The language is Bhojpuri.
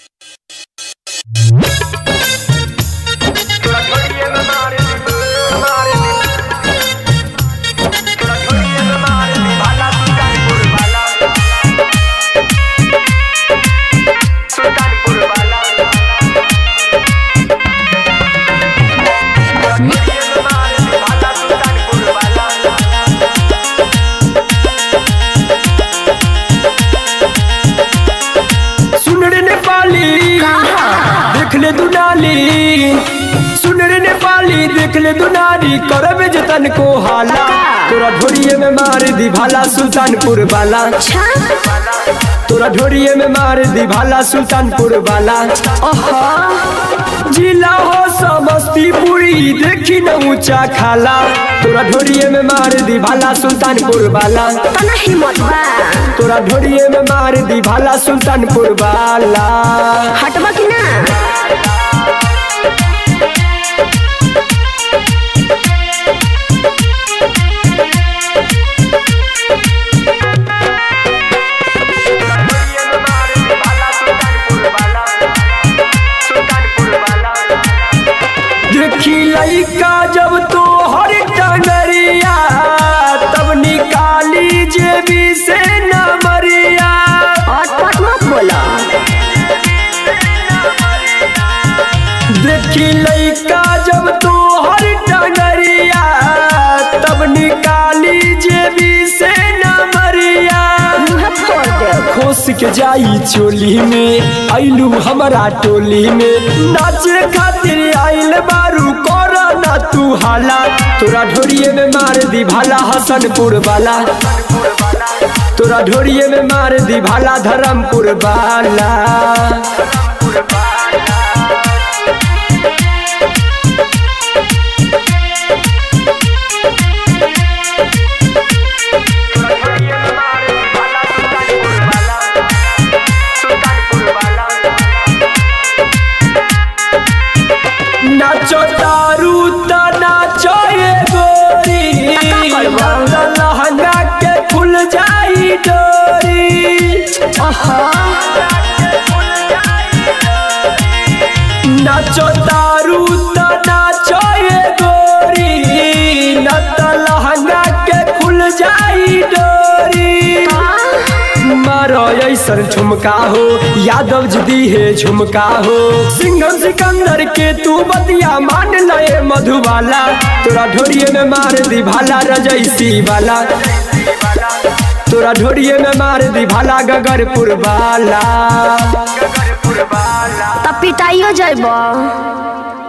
सुन रे नेपाली देख ले दुनाली सुन रे नेपाली देख ले दुनाली करबे जतन को हाला तोरा ढोरिए में मार दी भाला सुल्तानपुर वाला तोरा ढोरिए में मार दी भाला सुल्तानपुर वाला जिला हो समस्तीपुरी देखी न ऊंचा खाला तोरा ढोरिए में मार दी भाला सुल्तानपुर वाला तना हिम्मत बा तोरा ढोरिए में मार दी भाला सुल्तानपुर वाला हटबा कि ना देखी लइका जब तो हर डगरिया तब निकाली जेबी से नमरिया अटपट मत बोला देखी लइका जब तो हर डगरिया तब निकाली जेबी से नमरिया मुँह फोड़ दे खोस के जाई चोली में आइलू हमारा टोली में नाचे खातिर आइल बारू कर ना तू हाला तोरा ढोरिए में मार दी भाला हसनपुर वाला तोरा ढोरिए में मार दी भाला धर्मपुर वाला नाचो दारू त नाचो ये गोरी लहंगा के खुल जाई डोरी नाचो दारू त नाचो ये गोरी न त लहंगा के खुल जाई डोरी मारो ऐसन झुमका हो यादव जदी है झुमका हो सिंघम सिकंदर के तू बतिया मान लए मधुबाला तोरा ढोरिए में मार दी भाला रजैसी वाला तोरा ढोरिए में मार दी भाला गगरपुर वाला तब पिटाइयो जाइब